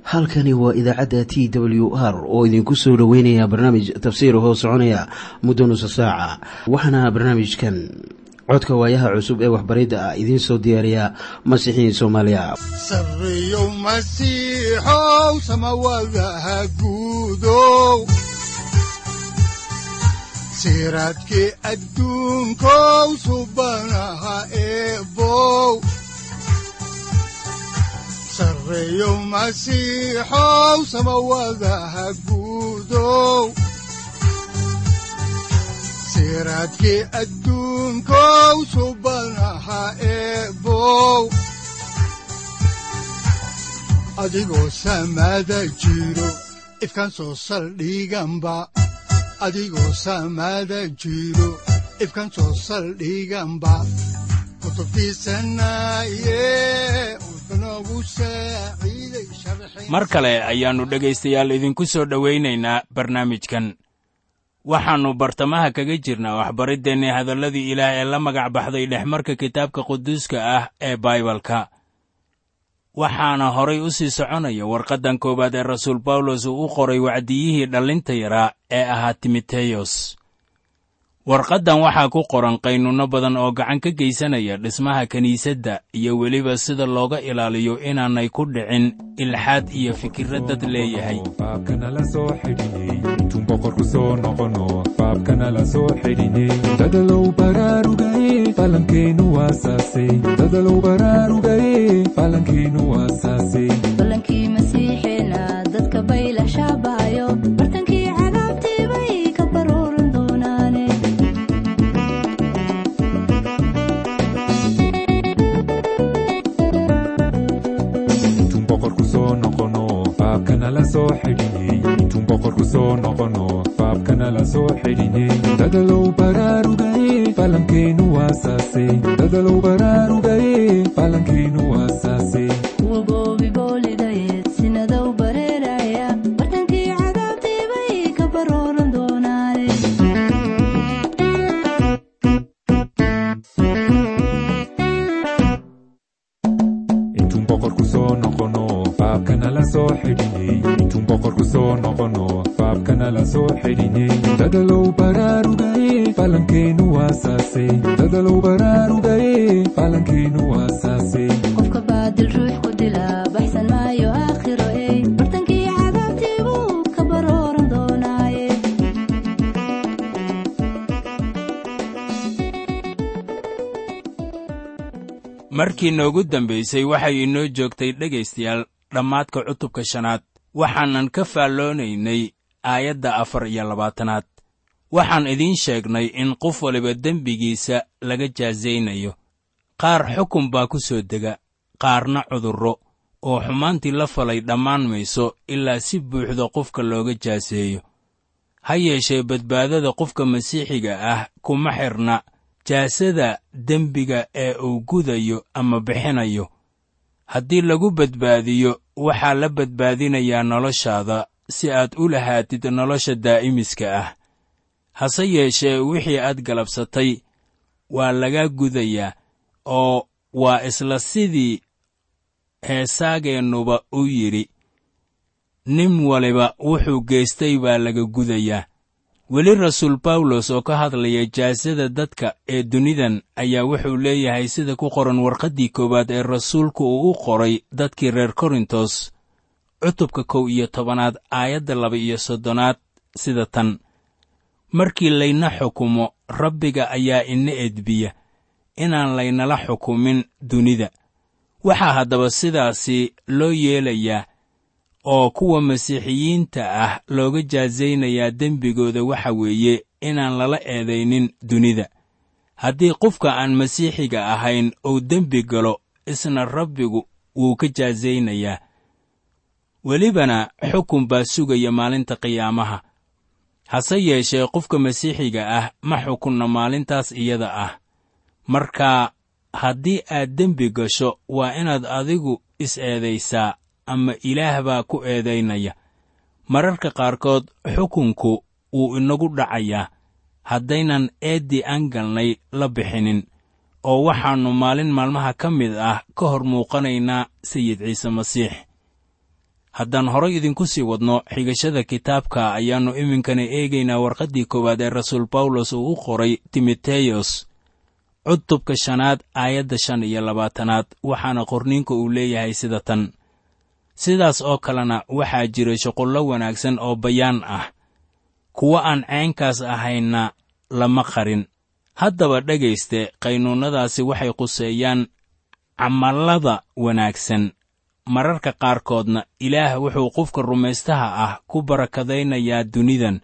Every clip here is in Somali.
halkani waa idaacadda t w r oo idinku soo dhoweynaya barnaamij tafsiir hoo soconaya muddo nusa saaca waxaana barnaamijkan codka waayaha cusub ee waxbaridda ah idiin soo diyaariya masiixiin soomaaliya sareyow masiixow samawadaha guudow siraadkii adduunkow subanaha eebow sareyow masiixow samawadaha guudow siraadkii adduunkow subanaha eebow adigoo samaada jiro ifkaan soo saldhiganba adigoo samaada jiro ifkaan soo saldhiganba kutubtiisanaye udnogu saaciiday mar kale ayaannu dhegaystayaal idinku soo dhowaynaynaa barnaamijkan waxaannu bartamaha kaga jirnaa waxbariddeenni hadalladii ilaah ee la magac baxday dhexmarka kitaabka quduuska ah ee baibalka waxaana horay u sii soconaya warqaddan koowaad ee rasuul bawlos uu u qoray wacdiyihii dhallinta yaraa ee ahaa timoteyos warqaddan waxaa ku qoran qaynuunno badan oo gacan ka geysanaya dhismaha kiniisadda iyo weliba sida looga ilaaliyo inaanay ku dhicin ilxaad iyo fikirra dad leeyahay faabkanala soo xidhiney intuun boqorku soo noqono faabkanala soo xidhiney dadalow baraarugaye falankeenu waasaasay dadalow baraarugaye falankeenu waasaasay balankii masiixeena dadka baylah shaabahayo bartankii cadaabtii bay ka baruuran doonaane intuun boqorku soo noqono faabkanala soo xidhiney intuun boqorku soo noqono faabkanala soo xidhiney dadalow baraarugaye falankeenu waasaasay dadalow baraarugaye falankeenu waasaasay kuwa goobi boolidayeed sinadow bareeraya bartankii cadaabtii bay ka baruuran doonaane intuun boqorku soo noqono faabkanala soo xidhiney intuun boqorku soo noqono faabkanala soo xidhiney dadalow baraarugaye falankeenu waasaasay dadalow baraarugaye falankeenu waasaasay qofka baadil ruux ku dila baxsan maayo aakhiro ey bartankii cadaabtii buu ka baruuran doonaaye markii noogu dambaysay waxay inoo joogtay dhegaystayaal dhammaadka cutubka shanaad waxaanan ka faalloonaynay aayadda afar iyo labaatanaad waxaan idiin sheegnay in qof waliba dembigiisa laga jaasaynayo qaar xukun baa ku soo dega qaarna cudurro oo xumaantii la falay dhammaan mayso ilaa si buuxda qofka looga jaaseeyo ha yeeshee badbaadada qofka masiixiga ah kuma xidhna jaasada dembiga ee uu gudayo ama bixinayo haddii lagu badbaadiyo waxaa la badbaadinayaa noloshaada si aad u lahaatid nolosha daa'imiska ah hase yeeshee wixii aad galabsatay waa laga gudayaa oo waa isla sidii heesaageennuba u yidhi nin waliba wuxuu geystay baa laga gudayaa weli rasuul bawlos oo ka hadlaya jaasada dadka ee dunidan ayaa wuxuu leeyahay sida ku qoran warqaddii koowaad ee rasuulku uu u qoray dadkii reer korintos cutubka kow iyo tobanaad aayadda laba iyo soddonaad sida tan markii layna xukumo rabbiga ayaa ina edbiya inaan laynala xukumin dunida waxaa haddaba sidaasi loo yeelayaa oo kuwa masiixiyiinta ah looga jaasaynayaa dembigooda waxa weeye inaan lala eedaynin dunida haddii qofka aan masiixiga ahayn uu dembi galo isna rabbigu wuu ka jaasaynayaa welibana xukun baa sugaya maalinta qiyaamaha hase yeeshee qofka masiixiga ah ma xukunna maalintaas iyada ah marka haddii aad dembi gasho waa inaad adigu is-eedaysaa ama ilaah baa ku eedaynaya mararka qaarkood xukunku wuu inagu dhacayaa haddaynan eeddii aan galnay la bixinin oo waxaannu maalin maalmaha ka mid ah ka hor muuqanaynaa sayid ciise masiix haddaan horay idinku sii wadno xigashada kitaabka ayaannu iminkana eegaynaa warqaddii koowaad ee rasuul bawlos uu u qoray timoteyos cutubka shanaad aayadda shan iyo labaatanaad waxaana qorniinka uu leeyahay sida tan sidaas oo kalena waxaa jira shuqullo wanaagsan oo bayaan ah kuwa aan caynkaas ahayna lama qarin haddaba dhegayste qaynuunnadaasi waxay quseeyaan camallada wanaagsan mararka qaarkoodna ilaah wuxuu qofka rumaystaha ah ku barakadaynayaa dunidan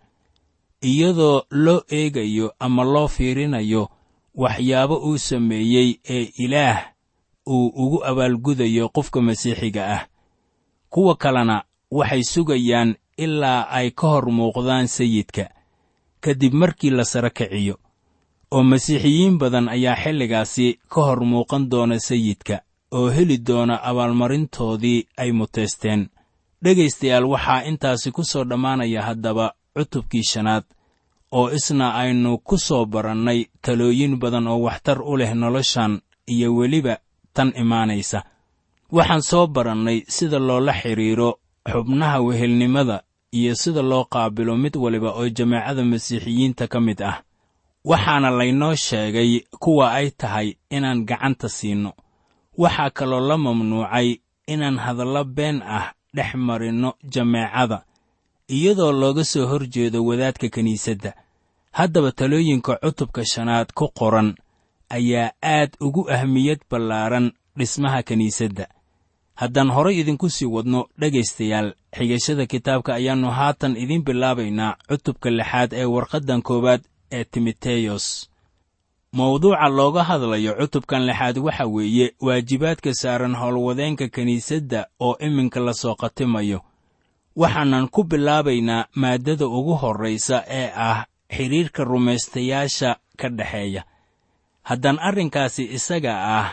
iyadoo loo eegayo ama loo fiirinayo waxyaabo uu sameeyey ee ilaah uu ugu abaalgudayo qofka masiixiga ah kuwa kalena waxay sugayaan ilaa ay ka hor muuqdaan sayidka kadib markii la sara kiciyo oo masiixiyiin badan ayaa xilligaasi ka hor muuqan doona sayidka oo heli doona abaalmarintoodii ay muteysteen dhegaystayaal waxaa intaasi ku soo dhammaanaya haddaba cutubkii shanaad oo isna aynu ku soo barannay talooyin badan oo waxtar u leh noloshan iyo weliba tan imaanaysa waxaan soo barannay sida loola xidhiiro xubnaha wehelnimada iyo sida loo qaabilo mid waliba oo jamaacada masiixiyiinta ka mid ah waxaana laynoo sheegay kuwa ay tahay inaan gacanta siinno waxaa kaloo la mamnuucay inaan hadallo been ah dhex marinno jameecada iyadoo looga soo hor jeedo wadaadka kiniisadda haddaba talooyinka cutubka shanaad ku qoran ayaa aad ugu ahmiyad ballaaran dhismaha kiniisadda haddaan horay idinku sii wadno dhegaystayaal xigashada kitaabka ayaannu haatan idiin bilaabaynaa cutubka lixaad ee warqaddan koowaad ee timoteyos mawduuca looga hadlayo cutubkan lixaad waxa weeye waajibaadka saaran howlwadeenka kiniisadda oo iminka la soo khatimayo waxaanan ku bilaabaynaa maaddada ugu horraysa ee ah xidhiirka rumaystayaasha ka dhexeeya haddaan arrinkaasi isaga ah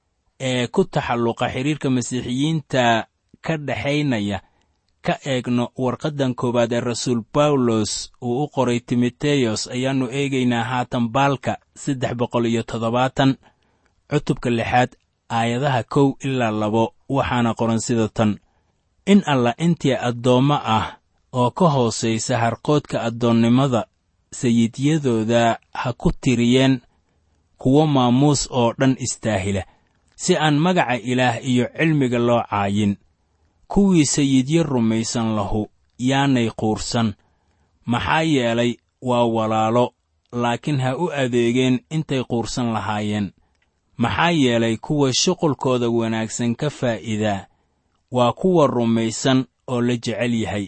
ee ku taxalluqa xidhiirka masiixiyiinta ka dhexaynaya ka eegno warqaddan koowaad ee rasuul bawlos uu u qoray timoteyos ayaannu eegaynaa haatan baalka saddex boqol iyo toddobaatan cutubka lixaad aayadaha kow ilaa labo waxaana qoran sida tan in alla intii addoommo ah oo ka hoosaysa harqoodka addoonnimada sayidyadooda ha ku tiriyeen kuwo maamuus oo dhan istaahila si aan magaca ilaah iyo cilmiga loo caayin kuwii sayidyo rumaysan lahu yaanay quursan maxaa yeelay waa walaalo laakiin ha u adeegeen intay quursan lahaayeen maxaa yeelay kuwa shuqulkooda wanaagsan ka faa'iidaa waa kuwa rumaysan oo la jecel yahay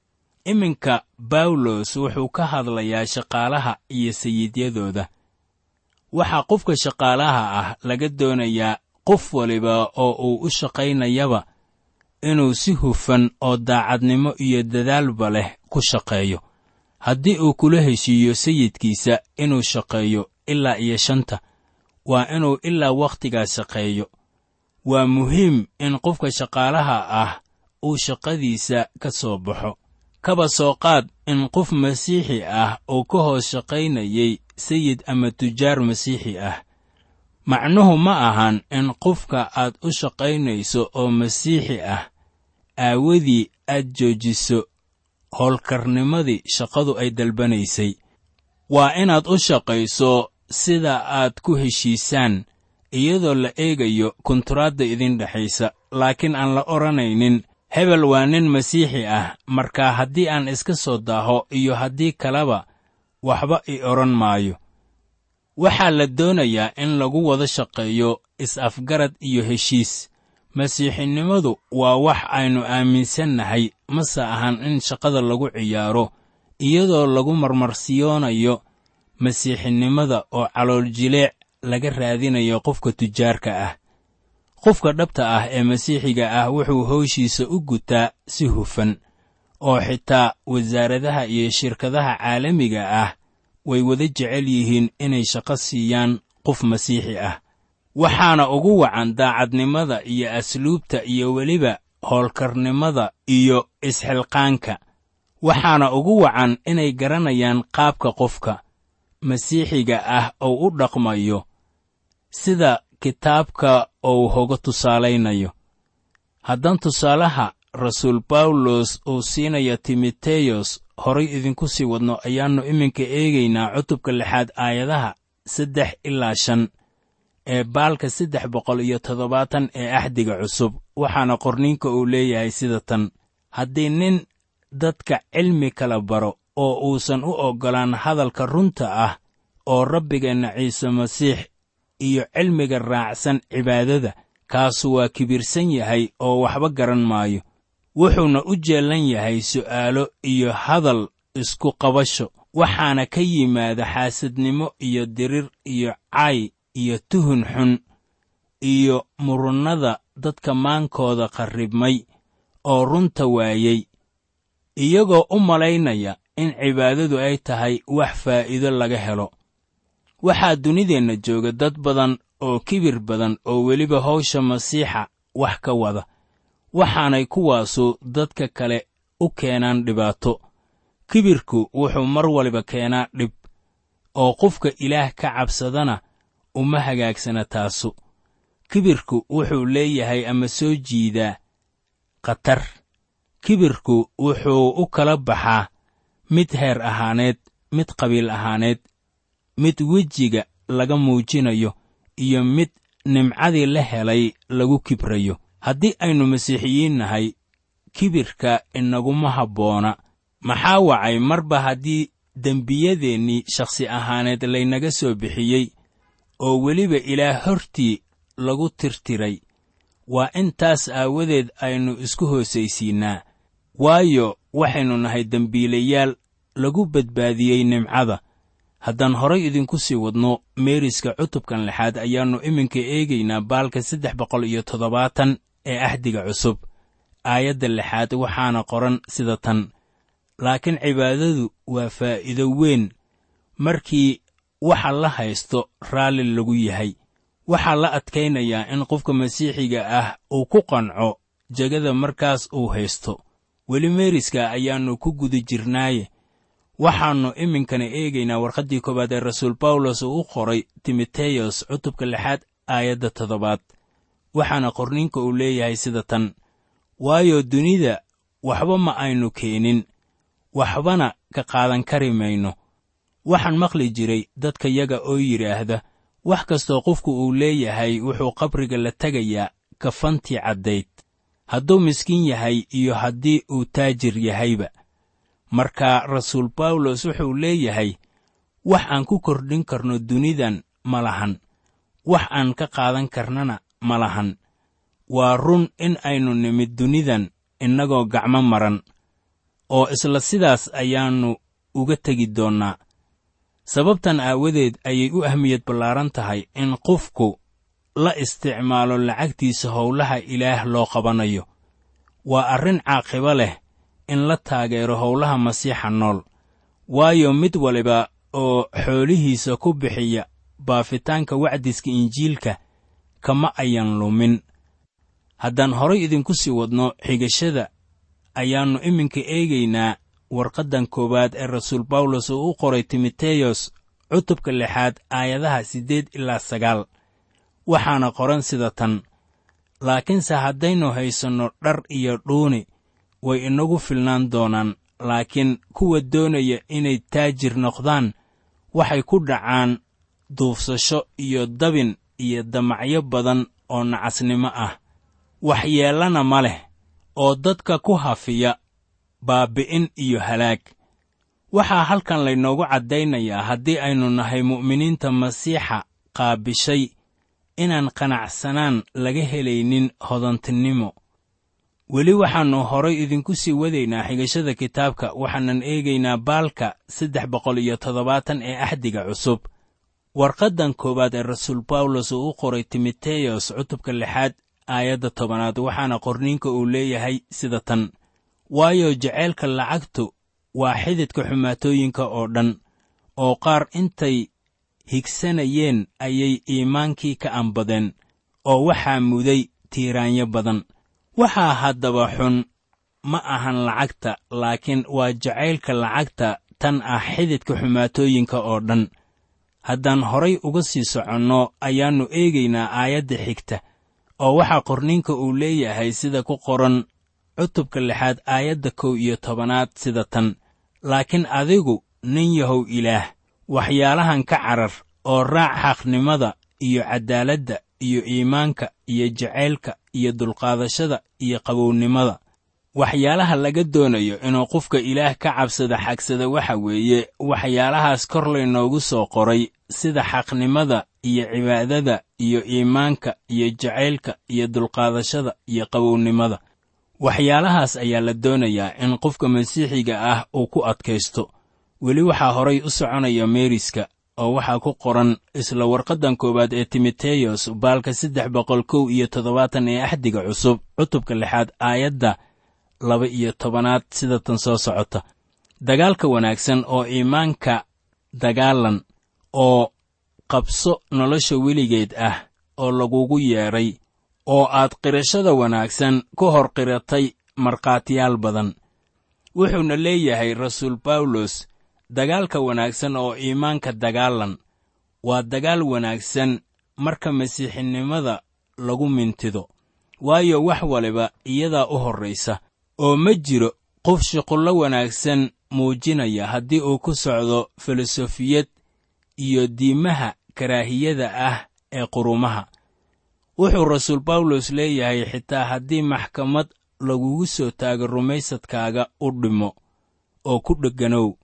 iminka bawlos wuxuu ka hadlayaa shaqaalaha iyo sayidyadooda waxaa qofka shaqaalaha ah laga doonayaa qof waliba oo uu u shaqaynayaba inuu si hufan oo daacadnimo iyo dadaalba leh ku shaqeeyo haddii uu kula heshiiyo sayidkiisa inuu shaqeeyo ilaa iyo shanta waa inuu ilaa wakhtigaas shaqeeyo waa muhiim in qofka shaqaalaha ah uu shaqadiisa ka soo baxo kaba soo qaad in qof masiixi ah uu ka hoos shaqaynayay sayid ama tujaar masiixi ah macnuhu ma ahan in qofka aad u shaqaynayso oo masiixi ah aawadii aad joojiso howlkarnimadii shaqadu ay dalbanaysay waa inaad u shaqayso sida aad ku heshiisaan iyadoo la eegayo kunturaadda idin dhexaysa laakiin aan la odhanaynin hebel waa nin masiixi ah markaa haddii aan iska soo daaho iyo haddii kaleba waxba i odhan maayo waxaa la doonayaa in lagu wada shaqeeyo is-afgarad iyo heshiis masiixinimadu waa wax aynu aaminsannahay mase ahan in shaqada lagu ciyaaro iyadoo lagu marmarsiyoonayo masiixinimada oo calool jileec laga raadinayo qofka tujaarka ah qofka dhabta ah ee masiixiga ah wuxuu howshiisa u gutaa si hufan oo xitaa wasaaradaha iyo shirkadaha caalamiga ah way wada jecel yihiin inay shaqo siiyaan qof masiixi ah waxaana ugu wacan daacadnimada iyo asluubta iyo weliba howlkarnimada iyo isxilqaanka waxaana ugu wacan inay garanayaan qaabka qofka masiixiga ah oo u dhaqmayo sida kitaabka uu hoga tusaalaynayo haddaan tusaalaha rasuul bawlos uu siinaya timoteyos horay idinku sii wadno ayaannu iminka eegaynaa cutubka lixaad aayadaha saddex ilaa shan ee baalka saddex boqol iyo toddobaatan ee axdiga cusub waxaana qorniinka uu leeyahay sida tan haddii nin dadka cilmi kala baro oo uusan u oggolaan hadalka runta ah oo rabbigeenna ciise masiix iyo cilmiga raacsan cibaadada kaasu waa kibirsan yahay oo waxba garan maayo wuxuuna u jeellan yahay su'aalo iyo hadal isku qabasho waxaana ka yimaada xaasadnimo iyo dirir iyo cay iyo tuhun xun iyo murunnada dadka maankooda qarribmay oo runta waayey iyagoo u malaynaya in cibaadadu ay tahay wax faa'iido laga helo waxaa dunideenna jooga dad badan oo kibir badan oo weliba hawsha masiixa wax ka wada waxaanay kuwaasu dadka kale u keenaan dhibaato kibirku wuxuu mar waliba keenaa dhib oo qofka ilaah ka cabsadana uma hagaagsana taasu kibirku wuxuu leeyahay ama soo jiidaa khatar kibirku wuxuu u kala baxaa mid heer ahaaneed mid qabiil ahaaneed mid wejiga laga muujinayo iyo mid nimcadii la helay lagu kibrayo haddii aynu masiixiyiin nahay kibirka inaguma habboona maxaa wacay marba haddii dembiyadeennii shakhsi ahaaneed laynaga soo bixiyey oo weliba ilaah hortii lagu tirtiray waa intaas aawadeed aynu isku hoosaysiinnaa waayo waxaynu nahay dembiilayaal lagu badbaadiyey nimcada haddaan horay idinku sii wadno meeriska cutubkan lixaad ayaannu iminka eegaynaa baalka saddex boqol iyo toddobaatan ee axdiga cusub aayadda lixaad waxaana qoran sida tan laakiin cibaadadu waa faa'iido weyn markii waxa la haysto raalli lagu yahay waxaa la adkaynayaa in qofka masiixiga ah uu ku qanco jegada markaas uu haysto weli meeriska ayaannu ku guda jirnaaye waxaannu iminkana eegaynaa warqaddii koowaad ee rasuul bawlos uu u qoray timoteyos cutubka lixaad aayadda toddobaad waxaana qorninka uu leeyahay sida tan waayo dunida waxba ma aynu keenin waxbana ka qaadan kari mayno waxaan maqli jiray dadka yaga oo yidhaahda wax kastoo qofku uu leeyahay wuxuu qabriga la tegayaa kafantii caddayd hadduu miskiin yahay iyo haddii uu taajir yahayba marka rasuul bawlos wuxuu leeyahay wax aan ku kordhin karno dunidan ma lahan wax aan ka qaadan karnana ma lahan waa run in aynu nimid dunidan innagoo gacmo maran oo isla sidaas ayaannu uga tegi doonnaa sababtan aawadeed ayay u ahmiyad ballaaran tahay in qofku la isticmaalo lacagtiisa howlaha ilaah loo qabanayo waa arrin caaqibo leh in la taageero howlaha masiixa nool waayo mid waliba oo xoolihiisa ku bixiya baafitaanka wacdiska injiilka kama ayan lumin haddaan horay idinku sii wadno xigashada ayaannu iminka eegaynaa warqaddan koowaad ee rasuul bawlos uu u qoray timoteyos cutubka lixaad aayadaha siddeed ilaa sagaal waxaana qoran sida tan laakiinse haddaynu haysanno dhar iyo dhuuni way inagu filnaan doonaan laakiin kuwa doonaya inay taajir noqdaan waxay ku dhacaan duufsasho iyo dabin iyo damacyo badan oo nacasnimo ah waxyeellana ma leh oo dadka ku hafiya baabbi'in iyo halaag waxaa halkan laynoogu caddaynayaa haddii aynu nahay mu'miniinta masiixa qaabishay inaan qanacsanaan laga helaynin hodantinimo weli waxaannu horay idinku sii wadaynaa xigashada kitaabka waxaanan eegaynaa baalka saddex boqol iyo toddobaatan ee axdiga cusub warqaddan koowaad ee rasuul bawlos uu u qoray timoteyos cutubka lixaad aayadda tobanaad waxaana qorniinka uu leeyahay sida tan waayo jaceylka lacagtu waa xididka xumaatooyinka oo dhan oo qaar intay higsanayeen ayay iimaankii ka ambadeen oo waxaa muday tiiraanyo badan waxaa haddaba xun ma ahan lacagta laakiin waa jacaylka lacagta tan ah xididka xumaatooyinka oo dhan haddaan horay uga sii soconno ayaannu eegaynaa aayadda xigta oo waxaa qorninka uu leeyahay sida ku qoran cutubka lixaad aayadda kow iyo tobanaad sida tan laakiin adigu nin yahow ilaah waxyaalahan ka carar oo raac xaqnimada iyo caddaaladda iyo iimaanka iyo jacaylka iyo dulqaadashada iyo qabownimada waxyaalaha laga doonayo inuu qofka ilaah ka cabsada xagsada waxa weeye waxyaalahaas kor laynoogu soo qoray sida xaqnimada iyo cibaadada iyo iimaanka iyo jacaylka iyo dulqaadashada iyo qabownimada waxyaalahaas ayaa la doonayaa in qofka masiixiga ah uu ku adkaysto weli waxaa horay u soconaya meeriska oo waxaa ku qoran isla warqaddan koowaad ee timoteyos baalka saddex boqol kow iyo toddobaatan ee axdiga cusub cutubka lixaad aayadda laba iyo tobanaad sida tan soo socota dagaalka wanaagsan oo iimaanka dagaalan oo qabso nolosha weligeed ah oo lagugu yeedhay oo aad qirashada wanaagsan ku hor qiratay markhaatiyaal badan wuxuuna leeyahay rasuul bawlos dagaalka wanaagsan oo iimaanka dagaalan waa dagaal wanaagsan marka masiixinimada lagu mintido waayo wax waliba iyadaa u horraysa oo ma jiro qof shuqullo wanaagsan muujinaya haddii uu ku socdo filosofiyad iyo diimaha karaahiyada ah ee qurumaha wuxuu rasuul bawlos leeyahay xitaa haddii maxkamad lagugu soo taago rumaysadkaaga u dhimo oo ku dhegganow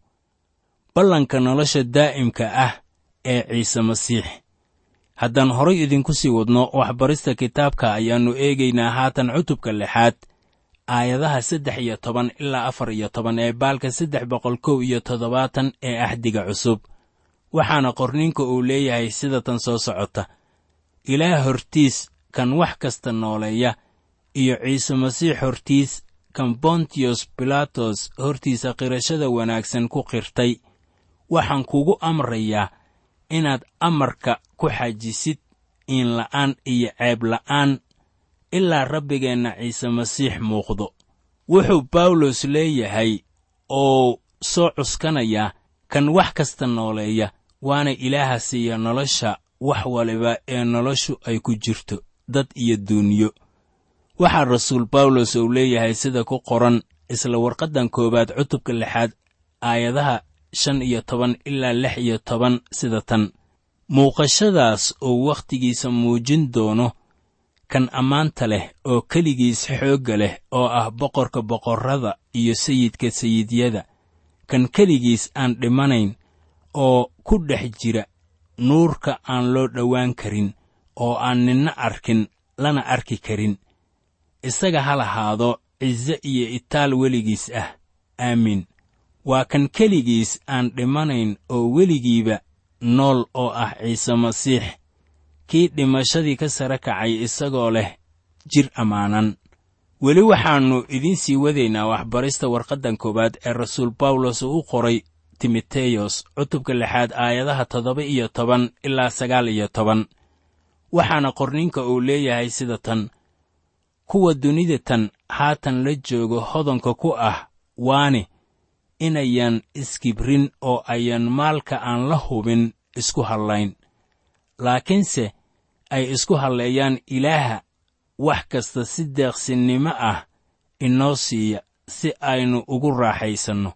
ballanka nolosha daa'imka ah ee ciise masiix haddaan horay idinku sii wadno waxbarista kitaabka ayaannu eegaynaa haatan cutubka lixaad aayadaha saddex iyo toban ilaa afar iyo toban ee baalka saddex boqol kow iyo toddobaatan ee axdiga cusub waxaana qorninka uu leeyahay sida tan soo socota ilaah hortiis kan wax kasta nooleeya iyo ciise masiix hortiis kan bontiyos bilatos hortiisa qirashada wanaagsan ku qirtay waxaan kugu amrayaa inaad amarka ku xajisid iinla'aan iyo ceeb la'aan ilaa rabbigeenna ciise masiix muuqdo wuxuu bawlos leeyahay oo soo cuskanayaa kan wax kasta nooleeya waana ilaaha siiya nolosha wax waliba ee noloshu ay ku jirto dad iyo duuniyo waxaa rasuul bawlos uu leeyahay sida ku qoran isla warqaddan koowaad cutubka lixaad aayadaha shan iyo toban ilaa lix iyo toban sida tan muuqashadaas uu wakhtigiisa muujin doono kan ammaanta leh oo keligiis xoogga leh oo ah boqorka boqorrada iyo sayidka sayidyada kan keligiis aan dhimanayn oo ku dhex jira nuurka aan loo dhowaan karin oo aan ninna arkin lana arki karin isaga ha lahaado cize iyo itaal weligiis ah aamiin waa kan keligiis aan dhimanayn oo weligiiba nool oo ah ciise masiix kii dhimashadii ka sare kacay isagoo leh jir ammaanan weli waxaannu idiin sii wadaynaa waxbarista warqaddan koowaad ee rasuul bawlos uu u qoray timoteyos cutubka lixaad aayadaha toddoba iyo toban ilaa sagaal iyo toban waxaana qorninka uu leeyahay sida tan kuwa dunida tan haatan la joogo hodanka ku ah waani inayan iskibrin oo ayan maalka aan la hubin isku hallayn laakiinse ay isku halleeyaan ilaaha wax kasta si deeqsinnimo ah inoo siiya si aynu ugu raaxaysanno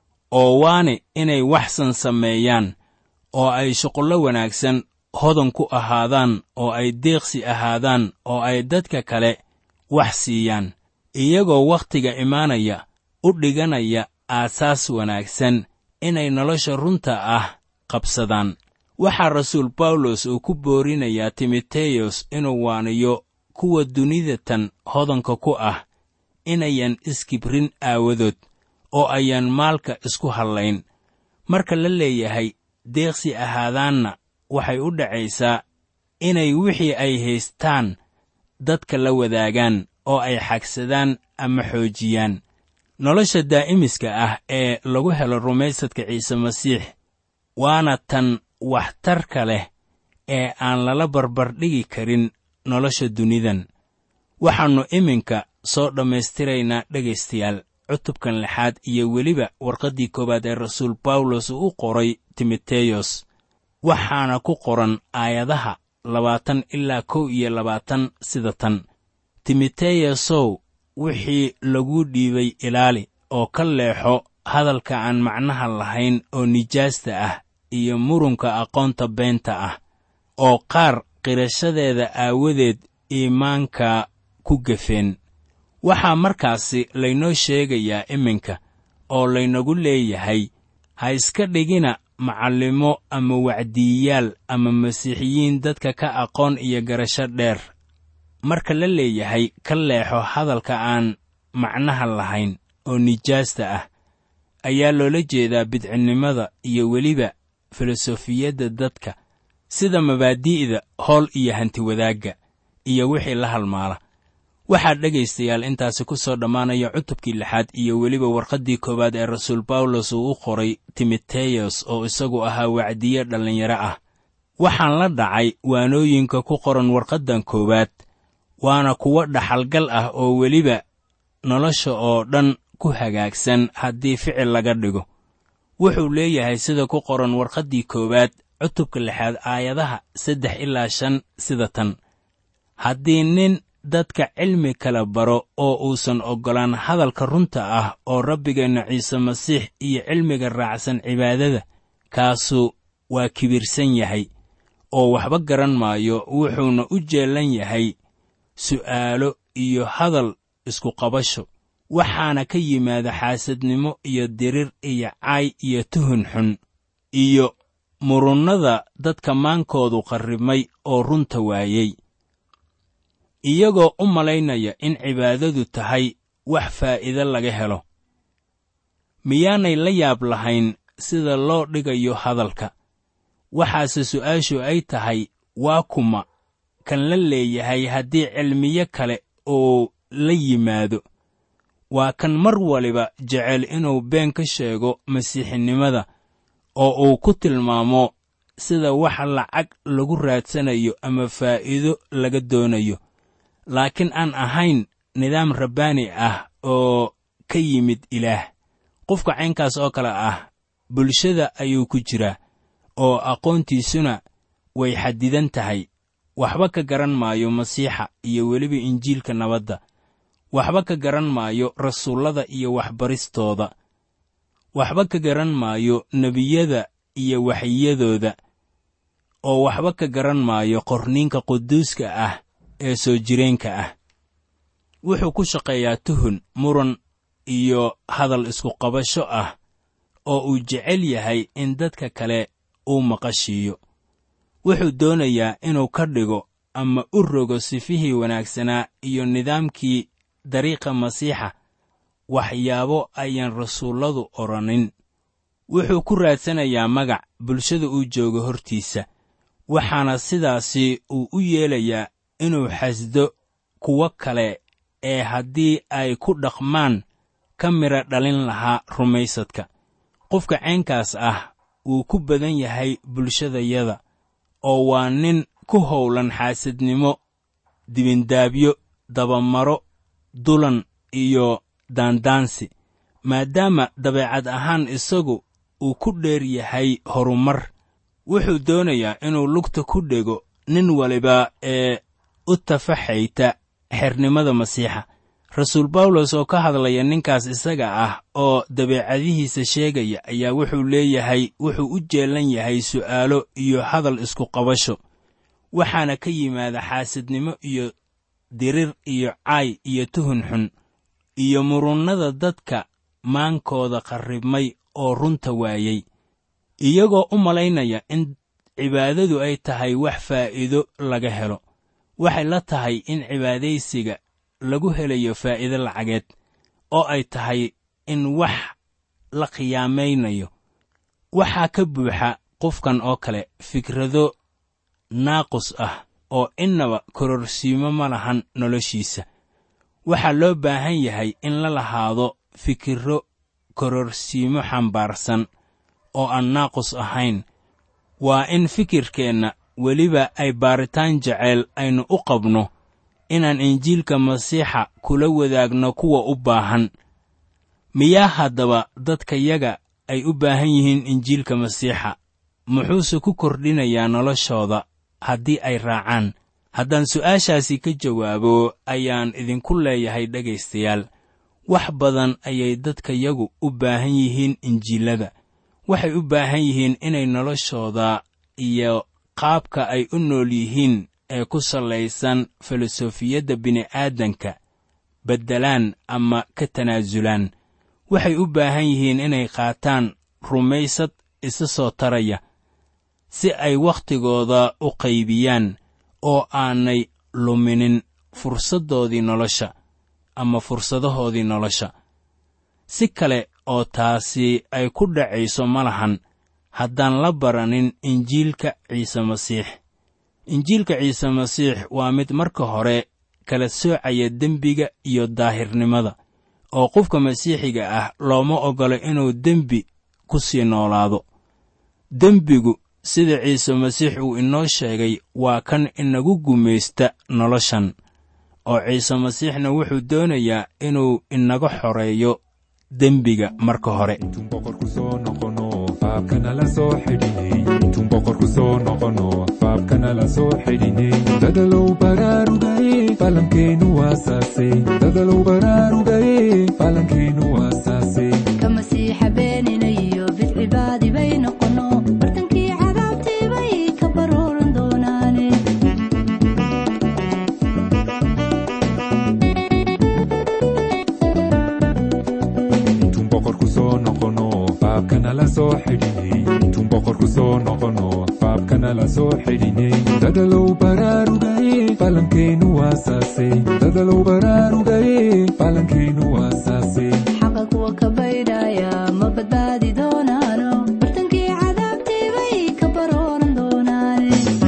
oo waani inay waxsan sameeyaan oo ay shuqullo wanaagsan hodan ku ahaadaan oo ay deeqsi ahaadaan oo ay dadka kale wax siiyaan iyagoo wakhtiga imaanaya u dhiganaya aasaas wanaagsan inay nolosha runta ah qabsadaan waxaa rasuul bawlos uu ku boorinayaa timoteyos inuu waaniyo kuwa dunida tan hodanka ku ah inayan iskibrin aawadood oo ayaan maalka isku hallayn marka la leeyahay deeqsi ahaadaanna waxay u dhacaysaa inay wixii ay haystaan dadka la wadaagaan oo ay xagsadaan ama xoojiyaan nolosha daa'imiska ah ee lagu helo rumaysadka ciise masiix waana tan waxtarka leh ee aan lala barbardhigi karin nolosha dunidan waxaannu iminka soo dhammaystiraynaa dhegaystayaal cutubkan lixaad iyo weliba warqaddii koowaad ee rasuul bawlos uu u qoray timoteyos waxaana ku qoran aayadaha labaatan ilaa kow iyo labaatan sida tan timoteyosow wixii lagu dhiibay ilaali oo ka leexo hadalka aan macnaha lahayn oo nijaasta ah iyo murunka aqoonta beenta ah oo qaar qirashadeeda aawadeed iimaanka ku gefeen waxaa markaasi laynoo sheegayaa iminka oo laynagu leeyahay ha iska dhigina macallimo ama wacdiyiyaal ama masiixiyiin dadka ka aqoon iyo garasho dheer marka la leeyahay ka leexo hadalka aan macnaha lahayn oo nijaasta ah ayaa loola jeedaa bidcinnimada iyo weliba filosofiyadda dadka sida mabaadi'da howl iyo hantiwadaagga iyo wixii la halmaala waxaa dhegaystayaal intaasi ku soo dhammaanaya cutubkii lixaad iyo weliba warqaddii koowaad ee rasuul bawlos uu u qoray timoteyos oo isagu ahaa wacdiye dhallinyaro ah waxaan la dhacay waanooyinka ku qoran warqaddan koowaad waana kuwo dhaxalgal ah oo weliba nolosha oo dhan ku hagaagsan haddii ficil laga dhigo wuxuu leeyahay sida ku qoran warqaddii koowaad cutubka lixaad aayadaha saddex ilaa shan sida tan haddii nin dadka cilmi kala baro oo uusan oggolaan hadalka runta ah oo rabbigeenna ciise masiix iyo cilmiga raacsan cibaadada kaasu waa kibirsan yahay oo waxba garan maayo wuxuuna u jeellan yahay su'aalo iyo hadal isku qabasho waxaana ka yimaada xaasadnimo iyo dirir iyo caay iyo tuhun xun iyo murunnada dadka maankoodu qarribmay oo runta waayey iyagoo u malaynaya in cibaadadu tahay wax faa'iide laga helo miyaanay la yaab lahayn sida loo dhigayo hadalka waxaase su'aashu ay tahay waa kuma kan la leeyahay haddii cilmiyo kale oo la yimaado waa kan mar waliba jecel inuu been ka sheego masiixinimada oo uu ku tilmaamo sida wax lacag lagu raadsanayo ama faa'iido laga doonayo laakiin aan ahayn nidaam rabbaani ah oo ka yimid ilaah qofka caynkaas oo kale ah bulshada ayuu ku jiraa oo aqoontiisuna way xadidan tahay waxba ka garan maayo masiixa iyo weliba injiilka nabadda waxba ka garan maayo rasuullada iyo waxbaristooda waxba ka garan maayo nebiyada iyo waxyiyadooda oo waxba ka garan maayo qorniinka quduuska ah ee soo jireenka ah wuxuu ku shaqeeyaa tuhun muran iyo hadal iskuqabasho ah oo uu jecel yahay in dadka kale uu maqashiiyo wuxuu doonayaa inuu ka dhigo ama u rogo sifihii wanaagsanaa iyo nidaamkii dariiqa masiixa waxyaabo ayaan rasuulladu odhanin wuxuu ku raadsanayaa magac bulshada uu joogo hortiisa waxaana sidaasi uu u yeelayaa inuu xasdo kuwo kale ee haddii ay ku dhaqmaan ka midha dhalin lahaa rumaysadka qofka caynkaas ah wuu ku badan yahay bulshadayada oo waa nin ku howlan xaasidnimo dibindaabyo dabamaro dulan iyo daandaansi maadaama dabeecad ahaan isagu uu ku dheer yahay horumar wuxuu doonayaa inuu lugta ku dhego nin waliba ee u tafaxayta xernimada masiixa rasuul bawlos oo ka hadlaya ninkaas isaga ah oo dabeecadihiisa sheegaya ayaa wuxuu leeyahay wuxuu u jeellan yahay su'aalo iyo hadal isku qabasho waxaana ka yimaada xaasidnimo iyo dirir iyo caay iyo tuhun xun iyo murunnada dadka maankooda qarribmay oo runta waayey iyagoo u malaynaya in cibaadadu ay tahay wax faa'iido laga helo waxay la tahay in cibaadaysiga lagu helayo faa'iido lacageed oo ay tahay in wax la khiyaamaynayo waxaa ka buuxa qofkan oo kale fikrado naaqus ah oo innaba kororsiimo ma lahan noloshiisa waxaa loo baahan yahay in la lahaado fikirro kororsiimo xambaarsan oo aan naaqus ahayn waa in fikirkeenna weliba ay baaritaan jeceyl aynu u qabno inaan injiilka masiixa kula wadaagno kuwa u baahan miyaa haddaba dadkayaga ay u baahan yihiin injiilka masiixa muxuuse ku kordhinayaa noloshooda haddii ay raacaan haddaan su'aashaasi ka jawaabo ayaan idinku leeyahay dhegaystayaal wax badan ayay dadkayagu u baahan yihiin injiilada waxay u baahan yihiin inay noloshooda iyo qaabka ay u nool yihiin ee ku sallaysan filosofiyadda bini'aadanka beddelaan ama ka tanaasulaan waxay u baahan yihiin inay qaataan rumaysad isa soo taraya si ay wakhtigooda u qaybiyaan oo aanay luminin fursaddoodii nolosha ama fursadahoodii nolosha si kale oo taasi ay ku dhacayso ma lahan haddaan la baranin injiilka ciise masiix injiilka ciise masiix waa mid marka hore kala soocaya dembiga iyo daahirnimada oo qofka masiixiga ah looma oggolo inuu dembi ku sii noolaado dembigu sida ciise masiix uu inoo sheegay waa kan inagu gumaysta noloshan oo ciise masiixna wuxuu doonayaa inuu inaga xoreeyo dembiga marka hore intuun boqorku soo noqono faabkanala soo xidhinay intuun boqorku soo noqono faabkanala soo xidhinay dadalow baraarugaye falankeenu waasaase dadalow baraarugaye falankeenu waasaase ka masiixa beeninayo bidcibaadi bay noqono bartankii cadaabtii bay ka baruuran doonaane intuun boqorku soo noqono faabkanala soo xidhinay intuun boqorku soo noqono faabkanala soo xidhinay dadalow baraarugaye falankeenu waasaase dadalow baraarugaye falankeenu waasaase xaqa kuwa ka baydhaya ma badbaadi doonaano bartankii cadaabtii bay ka baruuran doonaane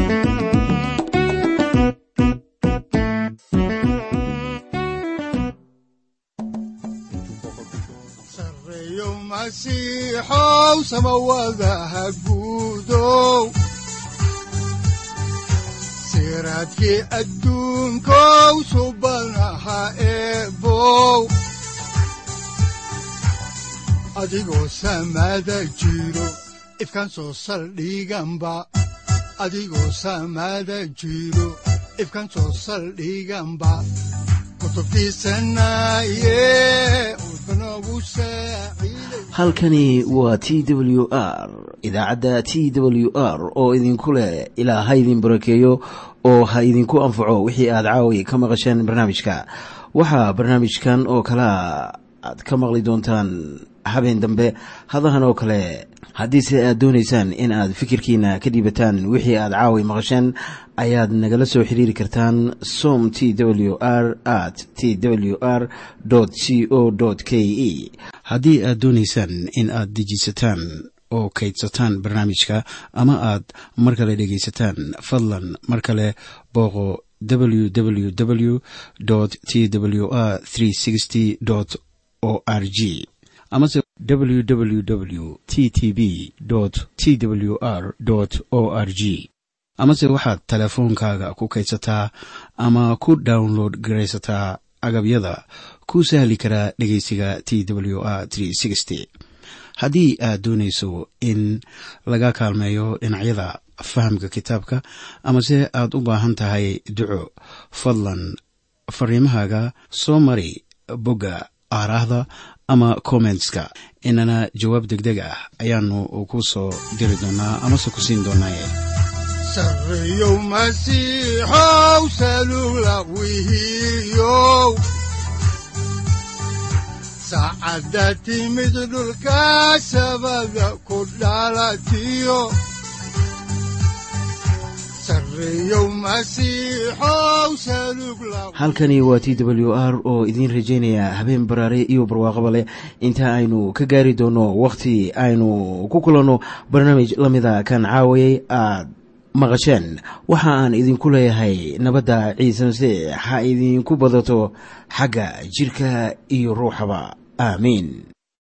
sareeyo masiixow samawadaha guudow siraadkii adduunkow subanaha eebow adigoo samada jiro ifkan soo saldhiganba adigoo samada jiro ifkan soo saldhiganba kutubtiisanaye udbanogu saaciiday halkani waa t w r idaacadda t w r oo idinku leh ilaa ha idin barakeeyo oo ha idinku anfaco wixii aad caawi ka maqasheen barnaamijka waxaa barnaamijkan oo kalea aad ka maqli doontaan habeen dambe hadahan oo kale haddiise aad doonaysaan in aad fikirkiina ka dhiibataan wixii aad caawi maqasheen ayaad nagala soo xiriiri kartaan som t w r at t w r c o k e haddii aad doonaysaan in aad dejiisataan oo kaydsataan barnaamijka ama aad mar kale dhegaysataan fadlan mar kale booqo www t w r o r g amase www t t b t w r o r g amase waxaad teleefoonkaaga ku kaydsataa ama ku download garaysataa agabyada ku sahli karaa dhegeysiga t w r haddii aad doonayso in laga kaalmeeyo dhinacyada fahamka kitaabka amase aad u baahan tahay duco fadlan fariimahaaga soo mari bogga aaraahda ama kommentska inana jawaab degdeg ah ayaanu ku soo diri doonaa amase ku siin doonaaye sareeyow masiixow salugla wihiyow saacadda timid dhulka sabada ku dhalatiyo sareeyow masiixow salugla halkani waa t w r oo idiin rajaynaya habeen baraare iyo barwaaqaba leh inta aynu ka gaari doono wakhti aynu ku kulanno barnaamij la mida kan caawayay aad maqasheen waxa aan idinku leeyahay nabadda ciise masiix ha idinku badato xagga jidhka iyo ruuxaba aamiin